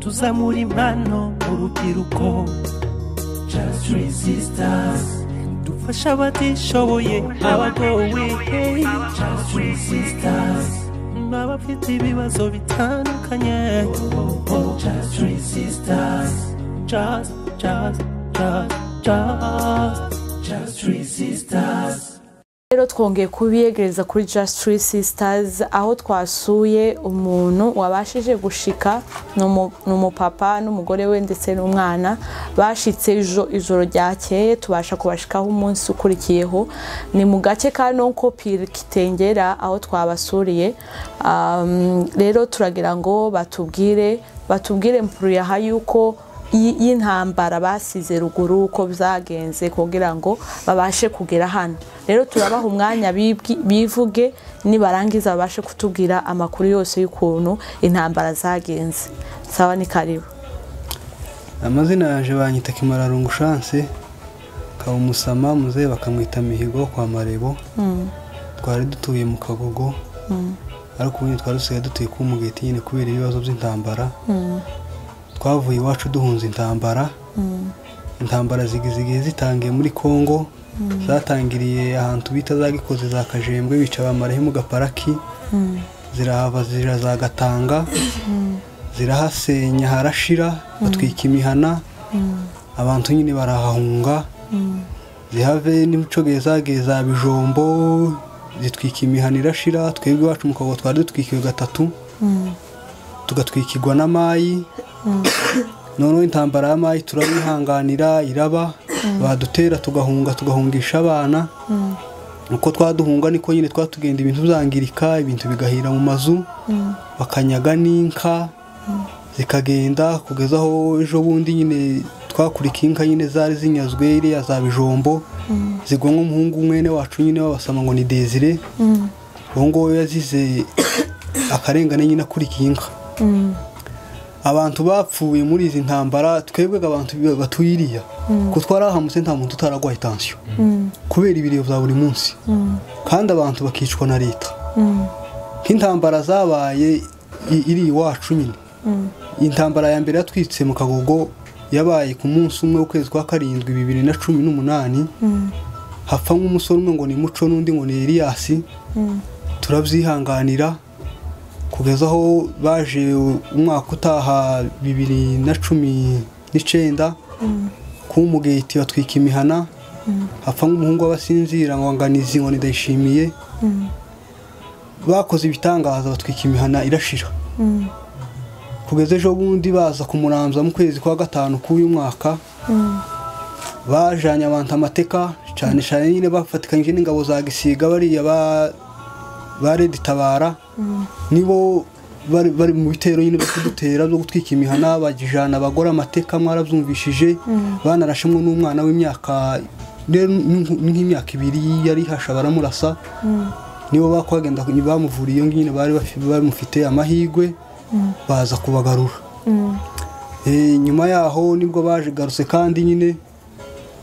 tuzamura impano mu rubyiruko just resistance dufasha abatishoboye abagowe hey. just resistance n'abafite ibibazo bitandukanye just resistance just just just just just resistance rero twongeye kubiyegereza kuri just three sisters aho twasuye umuntu wabashije gushika ni umu- ni umupapa n'umugore we ndetse n'umwana bashitse ijo- ijoro ryakeye tubasha kubashikaho umunsi ukurikiyeho ni mu gace ka nonkopiri kitengera aho twabasuriye Um, rero turagira ngo batubwire batubwire mpuruyaha y'uko y- y'intambara basize ruguru uko byagenze kugira ngo babashe kugera hano rero turabaha umwanya bibwi- bivuge nibarangiza babashe kutubwira amakuru yose y'ukuntu intambara zagenze sawa ni karibu amazina yaje banyita kimararungu shanse nkaba umusama muzehe bakamwita mihigo kwa marebo twari dutuye mu kagogo ariko ubundi twari dusigaye dutuye ku mugeti nyine kubera ibibazo by'intambara twavuye iwacu duhunze intambara intambara zigi- zigiye zitangiye muri congo zatangiriye ahantu bita za gikoze za kajembwe bica bamaraho mu gaparaki zirahava zira za gatanga zirahasenya harashira batwika imihana abantu nyine barahahunga zihave n'imicogeye zagiye za bijombo zitwika imihana irashira twebwe iwacu mu kago twari dutwikiwe gatatu tugatwikirwa n'amayi noneho intambara y'amayi turayihanganira iraba badutera tugahunga tugahungisha abana uko twaduhunga niko nyine twatugenda ibintu byangirika ibintu bigahira mu mazu bakanyaga n'inka zikagenda kugeza aho ejo bundi nyine twakurika inka nyine zari zinyazwe iriya za bijombo zigwa umuhungu mwene wacu nyine wabasama ngo ni desire uwo nguwo yazize akarengane nyine akurikiye inka abantu bapfuye muri izi ntambara twebwe abantu batuye iriya kuko twarahamutse nta muntu utaragwaye itansiyo kubera ibiriro bya buri munsi kandi abantu bakicwa na leta nk'intambara zabaye i- iri iwacu nyine intambara ya mbere yatwitse mu kagogo yabaye ku munsi umwe w'ukwezi kwa karindwi bibiri na cumi n'umunani hapfa nk'umusore umwe ngo ni muco n'undi ngo ni eliyasi turabyihanganira kugeza aho baje umwaka utaha bibiri na cumi n'icyenda ku mugeti batwika imihana hapfa nk'umuhungu w'abasinzira ngo nganizi ngo ndayishimiye bakoze ibitangaza batwika imihana irashira kugeza ejo bundi baza kumuranza mu kwezi kwa gatanu k'uyu mwaka bajanye abantu amateka cyane cyane nyine bafatikanyije n'ingabo za gisiga bariya ba- ba redi tabara nibo bari bari mu bitero nyine byo kudutera byo gutwika imihana bagijana abagore amateka mwarabyumvishije banarashemwe n'umwana w'imyaka rero ni nk- ni nk'imyaka ibiri yari ihasha baramurasa nibo bakwagenda bamuvuriye nyine bari bafi- bamufite amahirwe baza kubagarura Eh, nyuma yaho nibwo baje garutse kandi nyine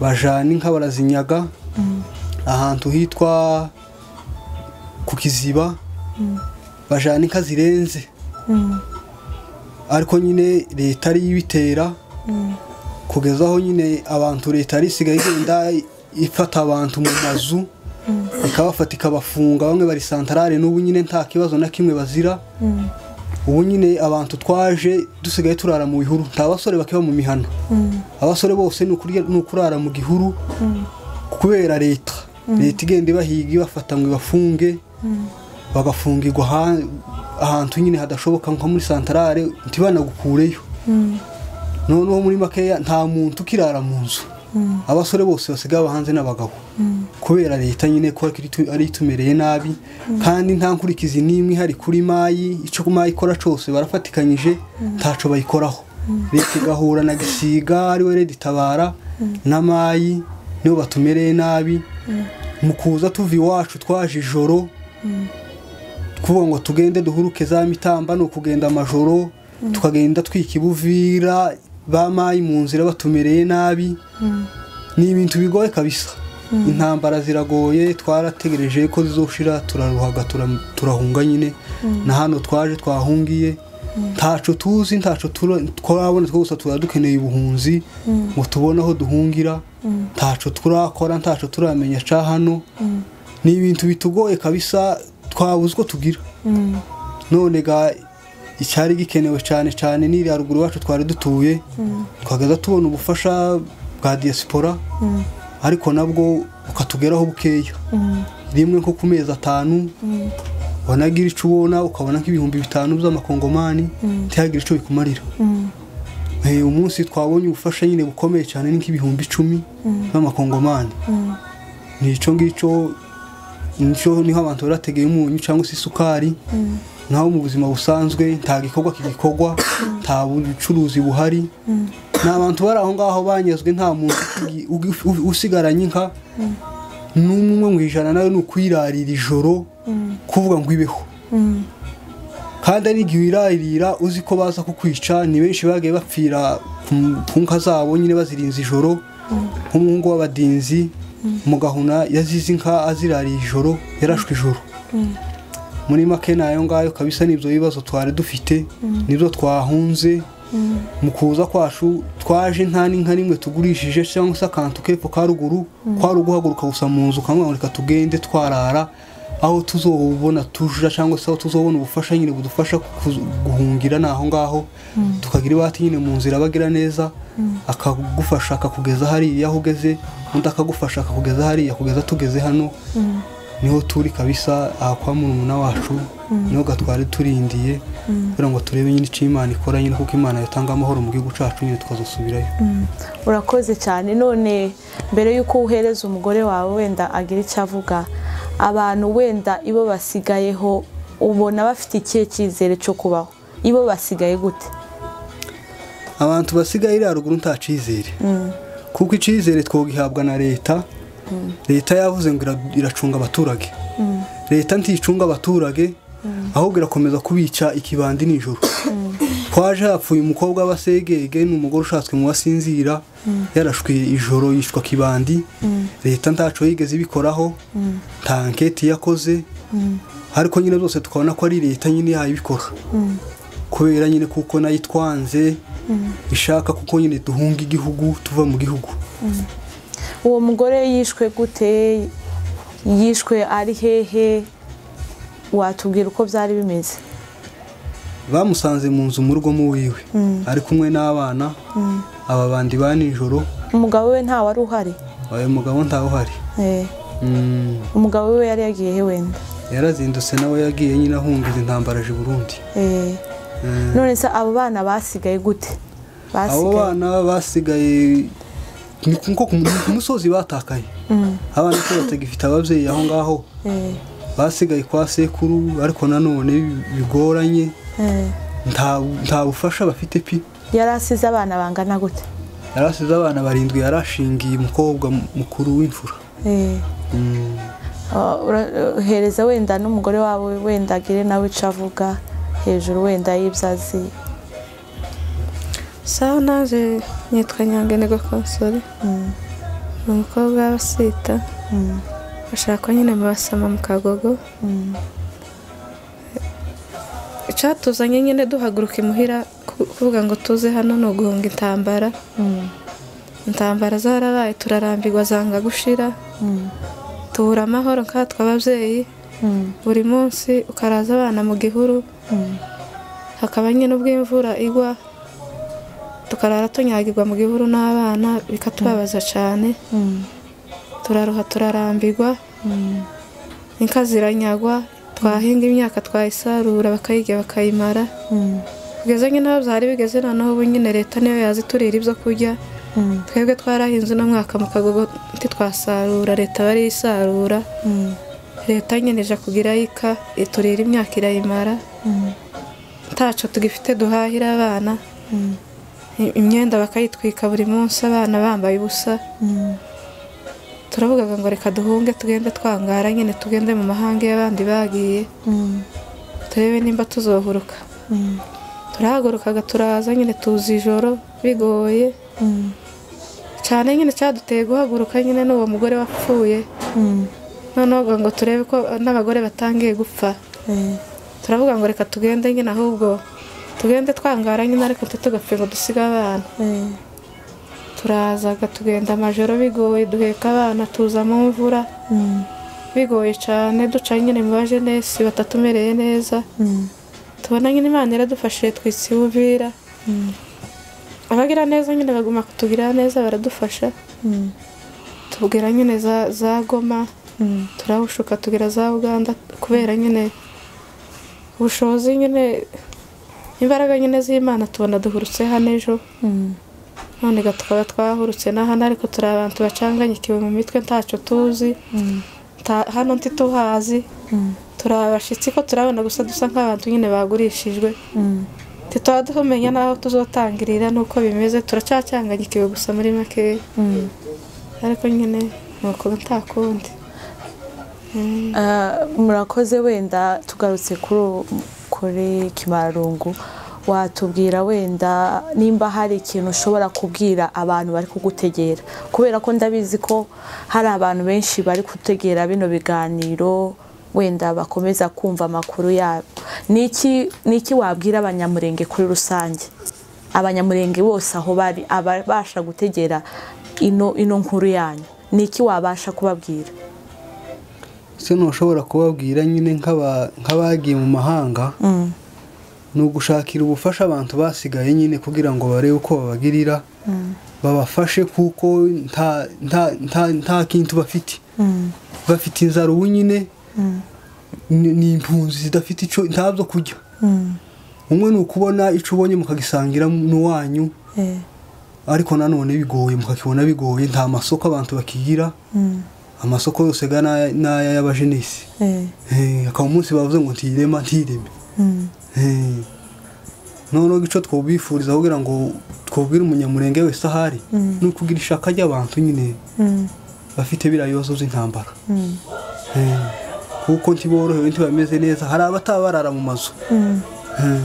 bajana inka barazinyaga ahantu hitwa ku kiziba bajana inka zirenze ariko nyine leta ariyo ibitera kugeza aho nyine abantu leta yari isigaye igenda ifata abantu mu mazu ikabafata ikabafunga bamwe bari santarare n'ubu nyine nta kibazo na kimwe bazira ubu nyine abantu twaje dusigaye turara mu bihuru nta basore bakiba mu mihana abasore bose ni ukurya- ni ukurara mu gihuru kubera leta leta igenda ibahiga ibafata ngo ibafunge bagafungirwa aha- ahantu nyine hadashoboka nko muri santarare ntibanagukureyo noneho muri makeya nta muntu ukirara mu nzu abasore bose basigaye aba hanze n'abagabo kubera leta nyine ko ari itu- ari itumereye nabi kandi nta nkurikizi n'imwe ihari kuri mayi icyo mayi ikora cyose barafatikanyije ntaco bayikoraho leta igahura na gisiga ariwe redi tabara na mayi nibo batumereye nabi mu kuza tuva iwacu twaje ijoro kuvuga ngo tugende duhuruke za mitamba ni ukugenda amajoro tukagenda twika ibuvira bamaye mu nzira batumereye nabi ni ibintu bigoye kabisa intambara ziragoye twarategereje ko zizoshira turaruhaga tura- turahunga nyine na hano twaje twahungiye ntacu tuzi ntacu turabona twose tuba dukeneye ubuhunzi ngo tubone aho duhungira ntacu turakora ntacu turamenya ca hano ni ibintu bitugoye kabisa twabuze uko tugira none ga icyari gikenewe cyane cyane ni iriya ruguru iwacu twari dutuye twagaza tubona ubufasha bwa diaspora ariko nabwo bukatugeraho bukeya rimwe nko ku mezi atanu wanagira icyo ubona ukabona nk'ibihumbi bitanu by'amakongomani ntihagire icyo bikumarira umunsi twabonye ubufasha nyine bukomeye cyane ni nk'ibihumbi icumi by'amakongomani ni icyo ngicyo niho abantu barategeye umunyu cyangwa se isukari naho mu buzima busanzwe nta gikorwa kigikorwa nta bucuruzi buhari ni abantu bari aho ngaho banyazwe nta muntu usigaranye inka n'umwe mu ijana nawe ni ukwirarira ijoro kuvuga ngo ibeho kandi ari igihe wirarira uzi ko baza kukwica ni benshi bagiye bapfira ku nka zabo nyine bazirinze ijoro nk'umuhungu w'abadinzi mugahuna yazize inka azirariye ijoro yarashwe ijoro muri make nayo ngayo kabisa n'ibyo bibazo twari dufite nibyo twahunze mu kuza kwacu twaje nta n'inka rimwe tugurishije cyangwa se akantu kepfo ka ruguru kwari uguhaguruka gusa mu nzu ukamubona reka tugende twarara aho tuzobona tujura cyangwa se aho tuzobona ubufasha nyine budufasha guhungira ni aho ngaho tukagira ibati nyine mu nzira abagira neza akagufasha akakugeza hariya aho ugeze undi akagufasha akakugeza hariya kugeza tugeze hano niho turi kabisa aha kwa murumuna wacu niho gatwari turindiye kugira ngo turebe nyine icyo imana ikora nyine kuko imana yatanga amahoro mu gihugu cyacu nyine tukazasubirayo urakoze cyane none mbere y'uko uhereza umugore wawe wenda agira icyo avuga abantu wenda ibo basigayeho ubona bafite ikihe cyizere cyo kubaho ibo basigaye gute abantu basigaye iriya ruguru nta cyizere kuko icyizere twogihabwa na leta leta yavuze ngo iracunga abaturage leta nticunga abaturage ahubwo irakomeza kubica ikibandi nijoro twaje hapfuye umukobwa w'abasegege ni umugore ushatswe mu basinzira yarashwe ijoro yishwa kibandi leta ntacu yigeze ibikoraho nta anketi yakoze ariko nyine zose tukabona ko ari leta nyine yayibikora kubera nyine kuko nayo itwanze ishaka kuko nyine duhunga igihugu tuva mu gihugu uwo mugore yishwe gute yishwe ari hehe watubwira uko byari bimeze bamusanze mu nzu mu rugo muwiwe ari kumwe n'abana aba bandi ba nijoro umugabo we nta wari uhari uyu mugabo ntawe uhari umugabo we yari yagiye he wenda yarazindutse nawe yagiye nyine ahungiza intambara aje i burundi none se abo bana basigaye gute abo bana basigaye ni ku musozi batakaye abana ko batagifite ababyeyi aho ngaho basigaye kwa sekuru ariko nanone bigoranye nta bufasha bafite pi yari asize abana bangana gute yari asize abana barindwi yari ashingiye umukobwa mukuru w'imfura hereza wenda n'umugore wawe wenda agire nawe icyo avuga hejuru wenda y'ibyazi sawa naje nitwa nyanganirwa konsore ni umukobwa w'abasita bashakwa nyine mu basama mu kagogo icyatuzanye nyine duhaguruka imuhira kuvuga ngo tuze hano ni uguhunga intambara intambara zarabaye turarambirwa zanga gushira tubura amahoro nkatwe ababyeyi buri munsi ukaraza abana mu gihuru hakaba nyine ubwo imvura igwa tukarara tunyagirwa mu gihuru n'abana bikatubabaza cyane turaruha turarambirwa inka ziranyagwa twahinga imyaka twayisarura bakayirya bakayimara kugeza nyine aho byari bigeze noneho ubu nyine leta niyo yaziturira ibyo kurya twebwe twarahinze uno mwaka mu kagogo ntitwasarura leta bariyisarura leta nyine ije kugira yika iturira imyaka irayimara ntacu tugifite duhahira abana imyenda bakayitwika buri munsi abana bambaye ubusa turavuga ngo reka duhunge tugende twangara nyine tugende mu mahanga y'abandi bagiye turebe nimba tuzohuruka turahagurukaga turaza nyine tuzi ijoro bigoye cyane nyine cyaduteye guhaguruka nyine n'uwo mugore wapfuye noneho ngo turebe ko n'abagore batangiye gupfa turavuga ngo reka tugende nyine ahubwo tugende twangara nyine ariko ntitugapfe ngo dusige abana eh, turazaga tugenda amajoro bigoye duheka abana tuza mu mvura mm, bigoye cyane duca nyine mu bajenesi batatumereye neza mm, tubona nyine imana iradufashije twitsibubira mm, abagira neza nyine baguma kutugira neza baradufasha mm, tubwira nyine za za goma mm, turahushuka tugera za uganda kubera nyine ubushobozi nyine imbaraga nyine z'imana tubona duhurutse hano ejo mm, none ga tukaba twahurutse na hano ariko turi abantu bacanganyikiwe mu mitwe ntacyo tuzi mm, nta- hano ntituhazi mm, turi abashyitsi ko turabona gusa dusa nk'abantu nyine bagurishijwe mm. ntituba tumenya n'aho tuzotangirira n'uko bimeze turacyacanganyikiwe gusa muri makeya Mm. ariko nyine ni uko nta kundi Ah, murakoze wenda tugarutse kuri kuri kimarungu watubwira wenda nimba hari ikintu ushobora kubwira abantu bari kugutegera kubera ko ndabizi ko hari abantu benshi bari gutegera bino biganiro wenda bakomeza kumva amakuru yabo ni iki- ni iki wabwira abanyamurenge kuri rusange abanyamurenge bose aho bari ababasha gutegera ino ino nkuru yanyu ni iki wabasha kubabwira ese ntushobora kubabwira nyine nk'aba- nk'abagiye mu mahanga Mm. ni ugushakira ubufasha abantu basigaye nyine kugira ngo barebe uko babagirira babafashe kuko nta- nta- nta- nta kintu bafite Mm. bafite inzara ubu nyine ni ni impunzi zidafite icyo ntabyo kurya Mm, umwe ni ukubona icyo ubonye mukagisangira n'uwanyu eh, ariko nanone bigoye mukakibona bigoye nta masoko abantu bakigira mm, amasoko yose ga n'aya- n'aya y'abajenesi eh, Eh, akaba umunsi bavuze ngo ntirema ntireme mm, Eh, noneho icyo twobifuriza kugira ngo twubwire umunyamurenge wese ahari ni ukugira ishaka ry'abantu nyine mm, bafite biriya bibazo by'intambara mm, Eh, kuko ntiborohewe ntibameze neza hari abataba barara mu mazu mm, Eh,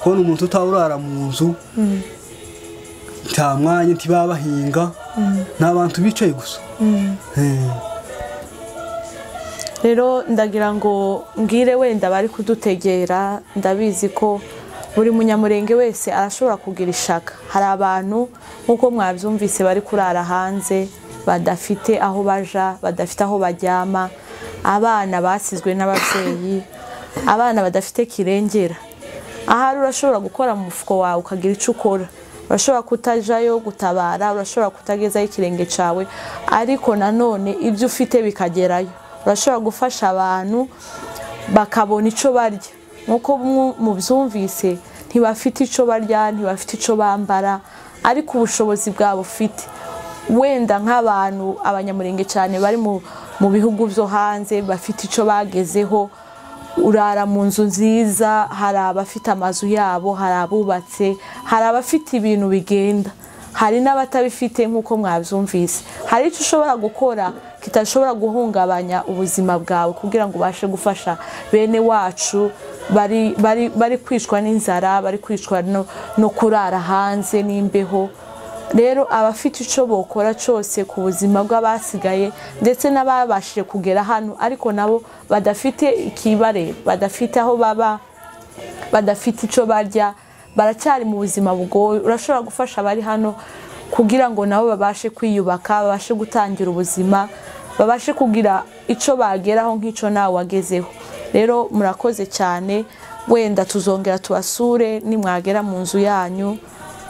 kubona umuntu utaba urara mu nzu mm, nta mwanya ntibaba bahinga ni abantu bicaye gusa mm. Eh, rero ndagira ngo mbwire wenda bari kudutegera ndabizi ko buri munyamurenge wese arashobora kugira ishaka hari abantu nk'uko mwabyumvise bari kurara hanze badafite aho baja badafite aho baryama abana basizwe n'ababyeyi abana badafite kirengera ahari urashobora gukora mu mufuko wawe ukagira icyo ukora urashobora kutajayo gutabara urashobora kutagezaho ikirenge cyawe ariko nanone ibyo ufite bikagerayo urashobora gufasha abantu bakabona icyo barya nk'uko mu- mubyumvise ntibafite icyo barya ntibafite icyo bambara ariko ubushobozi bwabo ufite wenda nk'abantu abanyamurenge cyane bari mu- mu bihugu byo hanze bafite icyo bagezeho urara mu nzu nziza hari abafite amazu yabo hari abubatse hari abafite ibintu bigenda hari n'abatabifite nk'uko mwabyumvise hari icyo ushobora gukora kitashobora guhungabanya ubuzima bwawe kugira ngo ubashe gufasha bene wacu bari, bari, bari kwicwa n'inzara bari kwicwa no, no kurara hanze n'imbeho rero abafite icyo bokora cyose ku buzima bw'abasigaye ndetse n'ababashije kugera hano ariko nabo badafite ikibare badafite aho baba badafite icyo barya baracyari mu buzima bugoye urashobora gufasha abari hano kugira ngo nabo babashe kwiyubaka babashe gutangira ubuzima babashe kugira icyo bageraho nk'icyo nawe wagezeho rero murakoze cyane wenda tuzongera tubasure nimwagera mu nzu yanyu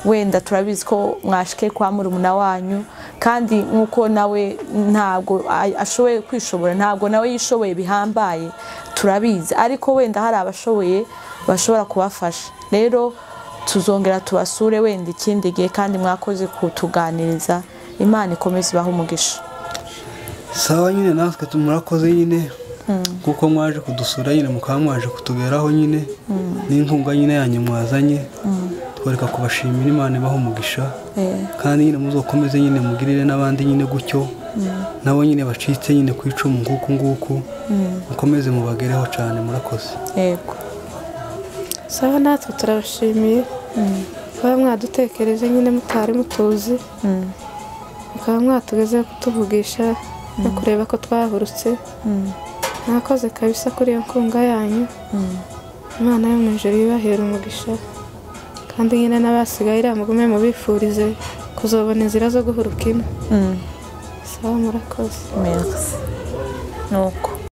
wenda turabizi ko mwashike kwa murumuna wanyu kandi nk'uko nawe ntabwo a- ashoboye kwishobora ntabwo nawe yishoboye bihambaye turabizi ariko wenda hari abashoboye bashobora kubafasha rero tuzongera tubasure wenda ikindi gihe kandi mwakoze kutuganiriza imana ikomeze ibahe umugisha sawa nyine natwe murakoze nyine kuko mwaje kudusura nyine mukaba mwaje kutuberaho nyine n'inkunga nyine yanyu mwazanye twereka kubashimira imana ibaha umugisha Eh, kandi nyine muzokomeze nyine mugirire n'abandi nyine gutyo nabo nyine bacitse nyine ku icumu nguku nguku mukomeze mubagereho cyane murakoze yego sawa natwe turabashimiye kuba mwadutekereje nyine mutari mutuzi Mm, mukaba mwatugezeho kutuvugisha no kureba ko twahurutse mm, mwakoze kabisa kuri iyo nkunga yanyu mm, imana yo mu ijoro ibahera umugisha kandi nyine n'abasigaye iriya mugume mubifurize kuzobona inzira zo guhura ukina sawa murakoze merci ni uko